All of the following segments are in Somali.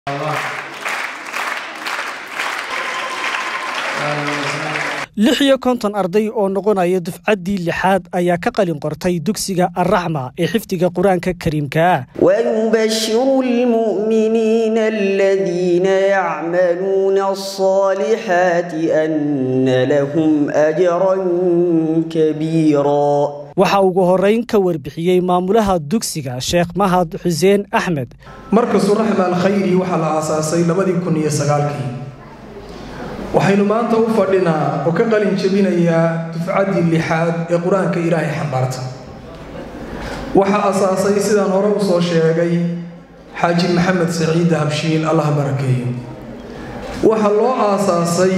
lix iyo konton arday oo noqonaya dufcaddii lixaad ayaa ka qalin qortay dugsiga arraxma ee xifdiga qur-aanka kariimka ah ويبشر المؤمنين الذين يعملون الصالحات أن لهم أجرا كبيرا waxaa ugu horeyn ka warbixiyey maamulaha dugsiga sheekh mahad xuseen axmed markasu raxma alkhayri waxaa la aasaasay labadii kun iyo sagaalkii waxaynu maanta u fadhinaa oo ka qalin jebinayaa dufcaddii lixaad ee qur-aanka ilaahay xambaarta waxaa asaasay sidaan hore u soo sheegay xaaji maxamed saciid habshiil allah barakeeyo waxaa loo aasaasay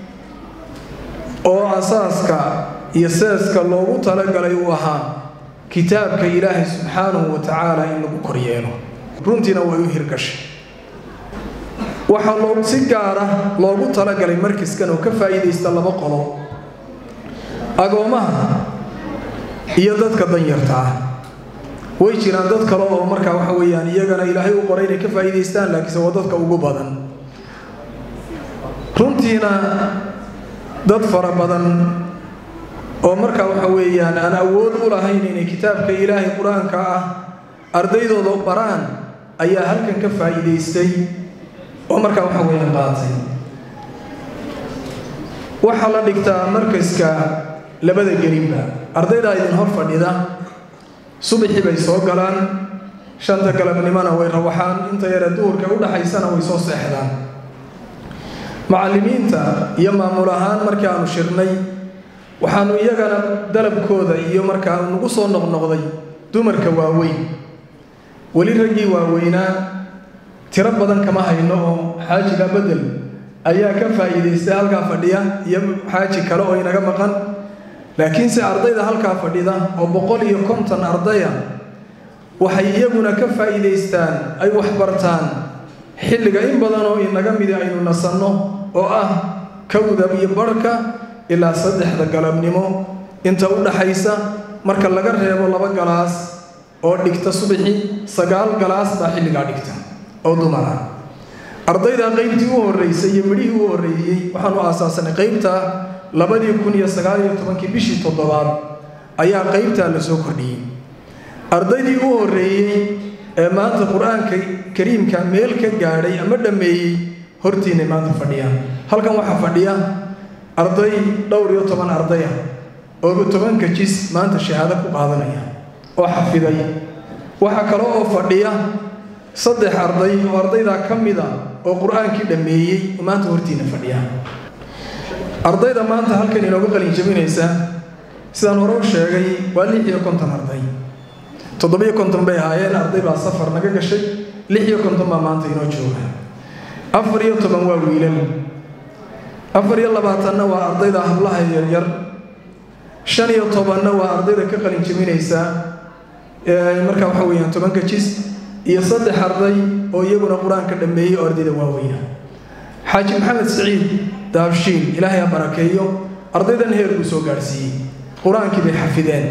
oo asaaska iyo seeska loogu talagalay uu ahaa kitaabka ilaahay subxaanahu wa tacaala in lagu koryeelo runtiina way u hirgashay waxaa loo si gaara loogu talagalay markaskan oo ka faa'iidaysta laba qolo agoomaha iyo dadka danyarta ah way jiraan dad kale oo markaa waxa weeyaan iyagana ilaahay u qoray inay ka faa'iidaystaan laakiinse waa dadka ugu badan runtiina dad fara badan oo markaa waxa weeyaan aan awood u lahayn inay kitaabka ilaahay qur-aanka ah ardaydooda baraan ayaa halkan ka faa'iidaystay oo markaa waxa weeyaan qaatay waxaa la dhigtaa markaska labada gelinba ardaydaa idin hor fadhida subaxii bay soo galaan shanta galabnimona way rawaxaan inta yare duhurka u dhaxaysana way soo seexdaan macallimiinta iyo maamul ahaan markii aanu shirnay waxaanu iyagana dalabkooda iyo markaa nagu soo noqnoqday dumarka waaweyn weli raggii waaweynaa tiro badan kama hayno oo xaajiga bedel ayaa ka faa'iidaystay halkaa fadhiya iyo xaaji kale oo inaga maqan laakiinse ardayda halkaa fadhida oo boqol iyo konton ardaya waxay iyaguna ka faa'iidaystaan ay waxbartaan xilliga in badan oo inaga midi aynu nasanno oo ah kawdab iyo barhka ilaa saddexda galabnimo inta u dhaxaysa marka laga reebo laba galaas oo dhigta subaxii sagaal galaas baa xilligaa dhigta oo dumar ah ardayda qaybtii u horreysay iyo midhihii u horreeyey waxaanu aasaasanay qaybta labadii kun iyo sagaal iyo tobankii bishii toddobaad ayaa qaybtaa la soo kordhiyey ardaydii u horreeyey ee maanta qur-aanka kariimka meel ka gaadhay ama dhammeeyey hortiinay maanta fadhiyaan halkan waxaa fadhiya arday dhowr iyo toban ardaya oo tobanka jis maanta shahaado ku qaadanaya oo xafiday waxaa kale oo fadhiya saddex arday oo ardaydaa ka mida oo qur-aankii dhammeeyey oo maanta hortiina fadhiya ardayda maanta halkan inooga qalin jabinaysa sidaan hore u sheegay waa lix iyo konton arday toddobiyo konton bay ahaayeen arday baa safar naga gashay lix iyo konton baa maanta inoo jooga afar iyo toban waa wiilal afar iyo labaatanna waa ardayda hablaha yaryar shan iyo tobanna waa ardayda ka qalin jabinaysa markaa waxa weeyaan tobanka jis iyo saddex arday oo iyaguna qur-aanka dhammeeyey oo ardayda waaweyna xaaji maxamed saciid daabshiil ilaahay ha barakeeyo ardaydan heer buu soo gaadhsiiyey qur-aankii bay xafideen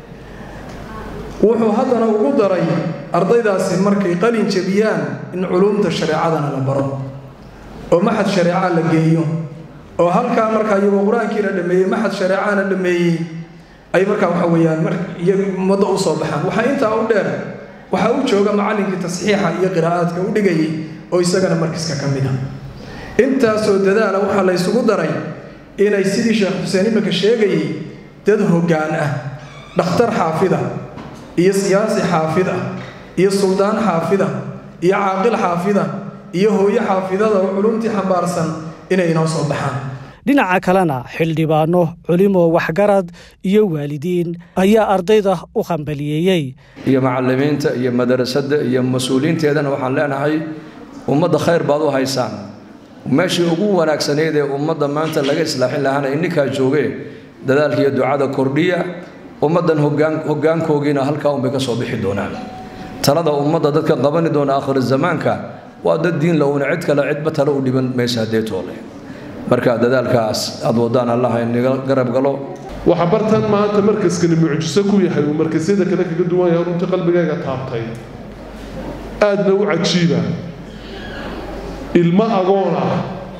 wuxuu haddana ugu daray ardaydaasi markay qalin jabiyaan in culuumta shareecadana la baro oo maxad shareeca la geeyo oo halkaa markaa iyagoo qur-aankiina dhameeyey maxad shareecana dhameeyey ay markaa waxa weeyaan ummadda u soo baxaan waxaa intaa u dheer waxaa u jooga macallinkii tasxiixa iyo qiraa'aadka u dhigayay oo isagana markiska ka mid a intaasoo dadaala waxaa la ysugu daray inay sidii sheekh xuseen iminka sheegayay dad hoggaan ah dhakhtar xaafida iyo siyaasi xaafid ah iyo suldaan xaafida iyo caaqil xaafida iyo hooyo xaafidada oo culumtii xambaarsan inay inoo soo baxaan dhinaca kalena xildhibaano culimo waxgarad iyo waalidiin ayaa ardayda u qambaliyeeyey iyo macallimiinta iyo madarasada iyo mas-uuliyiinteedana waxaan leenahay ummadda khayr baad u haysaan meeshii ugu wanaagsanayd ee ummadda maanta laga islaaxin lahaana ininkaa joogee dadaalka iyo ducada kordhiya ummaddan hogaankoogiina halkaa unbay ka soo bixi doonaan talada ummadda dadka qabani doona aakhir zamaanka waa dad diin la una cid kale cidba tale u dhiban maysa haddee toole marka dadaalkaas aad wadaan allaha inaga garab galo waxa bartan maanta markaskani mucjiso ku yahay uu markasyada kale kaga duwan yahay runtii qalbigayga taabtay aadna u cajiiba ilmo agoon ah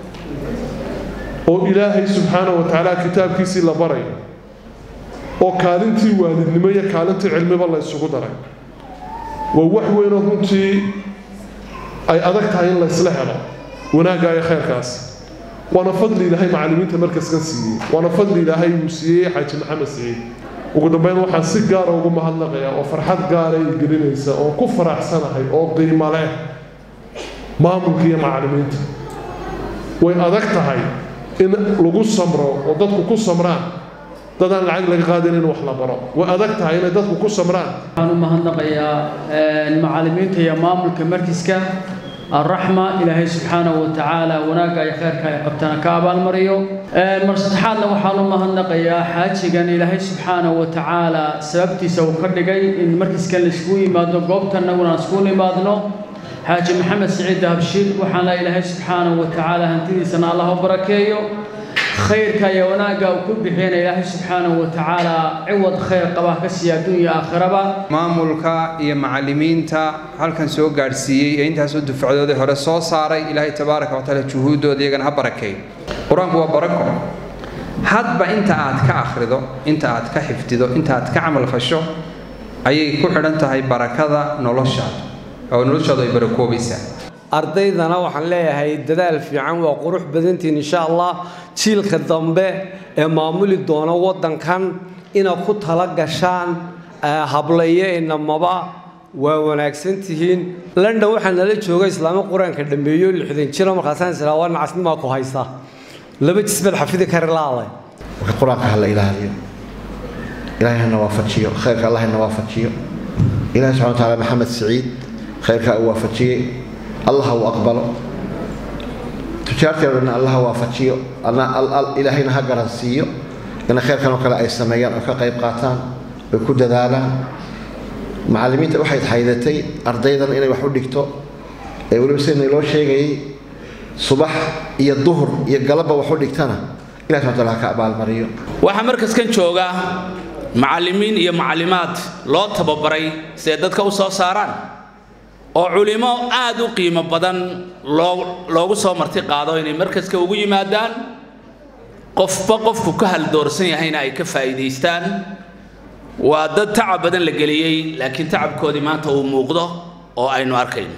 oo ilaahay subxaana wa tacaala kitaabkiisii la baray oo kaalintii waalidnimo iyo kaalintii cilmiba la isugu daray waa wax weynoo runtii ay adag tahay in la ysla helo wanaagga iyo khayrkaas waana fadli ilaahay macallimiinta markaskan siiyey waana fadli ilaahay uu siiyey xaaji maxamed siciid ugu dambeyn waxaan si gaara ugu mahadnaqayaa oo farxad gaara ay gelinaysa oo ku faraxsanahay oo qiimo leh maamulka iyo macallimiinta way adag tahay in lagu samro oo dadku ku samraan dadaan lacag laga qaadin in wax la baro way adag tahay inay dadku ku samraan waxaan u mahadnaqayaa macallimiinta iyo maamulka markiska الرحمة إلهي سبحانه وتعالى وناقا يخيرك يقبتنا كابال مريو مرستحادنا وحالو مهنقا يا حاجيقا إلهي سبحانه وتعالى سببتي سو كردقاي إن مركز كان لسكوي مادنو قوبتنا ونسكوني مادنو حاجي محمد سعيد هبشير وحالا إلهي سبحانه وتعالى هنتيدي سنة الله وبركيه خيرك يا وناقا وكل بحين إلهي سبحانه وتعالى عوض خير قباه كسيا دنيا آخرة maamulka iyo macallimiinta halkan soo gaadhsiiyey ee intaasoo dufcadoodii hore soo saaray ilaahay tabaaraka watacaala juhuuddooda iyagana ha barakeey qur-aanku waa barako hadba inta aad ka akhrido inta aad ka xifdido inta aad ka camal fasho ayay ku xidhan tahay barakada noloshaada oo noloshaadu ay barakoobaysaa ardaydana waxaan leeyahay dadaal fiican waa qurux badantiin insha allah jiilka dambe ee maamuli doona waddankan inaad ku tala gashaan hablayo inamaba waa wanaagsan tihiin london waxaa nala jooga islaamo qur-aanka dhammeeyo lixdan jira markaasaan islaa waa nacasnimaa ku haysta laba jisbad xafidi kari laaday marka qur-aanka ha la ilaaliyo ilaahay hana waafajiyo khayrka allah hana waafajiyo ilaahay subxana wa taala maxamed siciid khayrka uu waafajiyey allah uu aqbalo tujaarteedana allah waafajiyo ilaahayna ha garansiiyo in khayrkan oo kale ay sameeyaan oo ka qayb qaataan oy ku dadaalaan macallimiinta waxay haydatay ardaydan inay wax u dhigto ee weliba sidana loo sheegayay subax iyo duhur iyo galabba wax u dhigtana ilahi subxana taala ha ka abaalmariyo waxaa markaskan jooga macallimiin iyo macallimaad loo tababaray siday dadka u soo saaraan oo culimo aad u qiimo badan loo loogu soo marti qaado inay markaska ugu yimaadaan qofba qofku ka haldoorsan yahayna ay ka faa'iidaystaan waa dad tacab badan la geliyey laakiin tacabkoodii maanta uu muuqdo oo aynu arkayno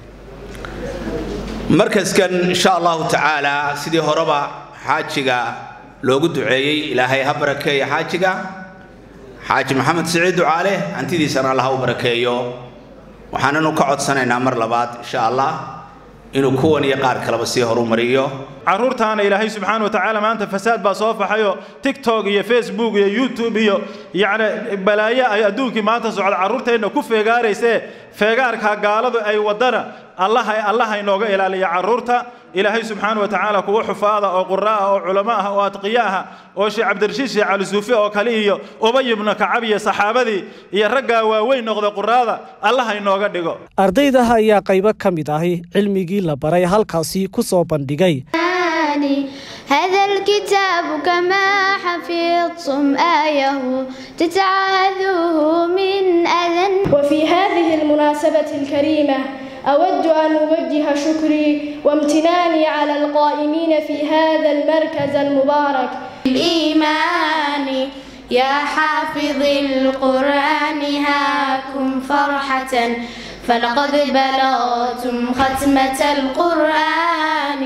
markaskan insha allahu tacaala sidii horeba xaajiga loogu duceeyey ilaahay ha barakeeyo xaajiga xaaji maxamed siciid ducaale hantidiisana allah ha u barakeeyo waxaananu ka codsanaynaa mar labaad insha allah inuu kuwan iyo qaar kaleba sii horumariyo caruurtaana ilaahay subxaana wa tacaala maanta fasaad baa soo faxayo tiktok iyo facebook iyo youtube iyo yacni balaayo ay adduunkii maanta socda carruurteenna ku feegaaraysee feegaarka gaaladu ay wadana allaha allaha inooga ilaaliya carruurta ilaahay subxaana wa tacaala kuwa xufaada oo qura ah oo culamo ah oo adqiya ah oo sheekh cabdirashiid sheekh cali suufi oo kale iyo ubay ibnu kacab iyo saxaabadii iyo raggaa waaweyn noqda quraada allaha inooga dhigo ardaydaha ayaa qaybo ka mid ahi cilmigii la baray halkaasi ku soo bandhigay هذا الكتاب كما حفظتم آيه تتعاهدوه من أذى وفي هذه المناسبة الكريمة أود أن أوجه شكري وامتناني على القائمين في هذا المركز المبارك الإيمان يا حافظ القرآن هاكم فرحة فلقد بلغتم ختمة القرآن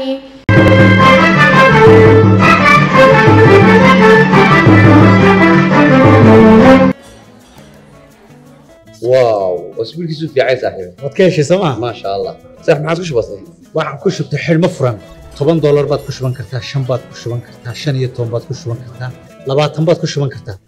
واو اسبوع كيسو في عايز صاحبي waad ka heshay sooma ما شاء الله صح ما عادش بسيط waxaan ku shubtay xidhmo furan toban doolar baad ku shuban kartaa shan baad ku shuban kartaa shan iyo toban baad ku shuban kartaa labaatan baad ku shuban kartaa